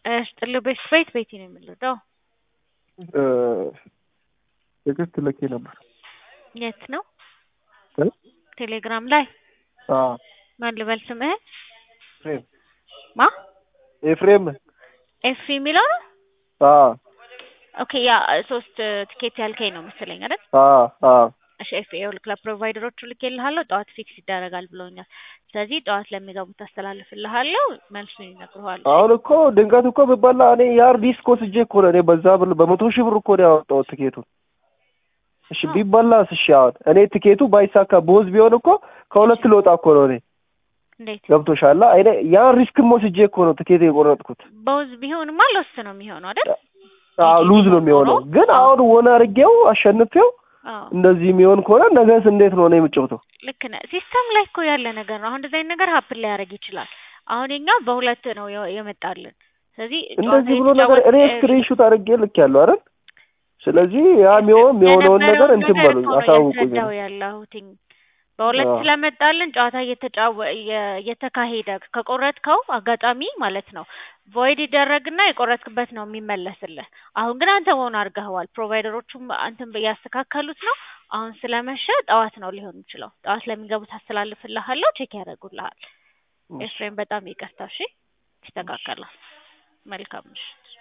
ስጥልህ ቤት ቤት ቤቴ ነው የምንለው። ቴክስት ልኬ ነበር። የት ነው? እ? ቴሌግራም ላይ አዎ ማን ልበል ስምህን? ኤፍሬም ማ ኤፍሬም ኤፍ የሚለው ነው? አዎ ኦኬ ያ ሶስት ትኬት ያልከኝ ነው መሰለኝ አይደል? አዎ አዎ እሺ ኤፍ ይኸውልህ ለፕሮቫይደሮቹ ልኬልሃለሁ ጠዋት ፊክስ ይደረጋል ብሎኛል። ስለዚህ ጠዋት ለሚገቡት አስተላልፍልሃለሁ መልሱን ይነግሩሃል። አሁን እኮ ድንገት እኮ ብበላ እኔ የሀርድ ዲስክ ወስጄ እኮ ነው እኔ በዛ ብር በመቶ ሺህ ብር እኮ ነው ያወጣሁት ትኬቱን። እሺ ቢበላስ? እሺ አሁን እኔ ትኬቱ ባይሳካ ቦዝ ቢሆን እኮ ከሁለት ልወጣ እኮ ነው እኔ እንዴት ገብቶሻል? እኔ ያን ሪስክም ወስጄ እኮ ነው ትኬት የቆረጥኩት። በውዝ ቢሆንማ ሎስ ነው የሚሆነው አይደል? አዎ ሉዝ ነው የሚሆነው። ግን አሁን ወን አድርጌው አሸንፌው አዎ እንደዚህ የሚሆን ከሆነ ነገስ እንዴት ነው እኔ የምጫወተው? ልክ ነህ። ሲስተም ላይ እኮ ያለ ነገር ነው። አሁን እንደዚህ አይነት ነገር ሀፕን ሊያደርግ ይችላል። አሁን የኛ በሁለት ነው የ- የመጣልን። ስለዚህ እንደዚህ ብሎ ነገር እኔ ስክሪንሹት አድርጌ ልክ ያለው አይደል? ስለዚህ ያ የሚሆን የሚሆነውን ነገር እንትን በሉኝ አሳውቁኝ። ያስረዳው ያለሁትኝ በሁለት አዎ። ስለመጣልን ጨዋታ እየተጫወ እየ- እየተካሄደ ከቆረጥከው አጋጣሚ ማለት ነው ቮይድ ይደረግና የቆረጥክበት ነው የሚመለስልህ። አሁን ግን አንተ መሆን አድርገኸዋል። ፕሮቫይደሮቹም አንተን እያስተካከሉት ነው። አሁን ስለመሸ ጠዋት ነው ሊሆን የሚችለው። ጠዋት ለሚገቡት አስተላልፍልሃለሁ፣ ቼክ ያደርጉልሃል። ኤፍሬም በጣም ይቅርታ። እሺ፣ ይስተካከላል። መልካም ምሽት።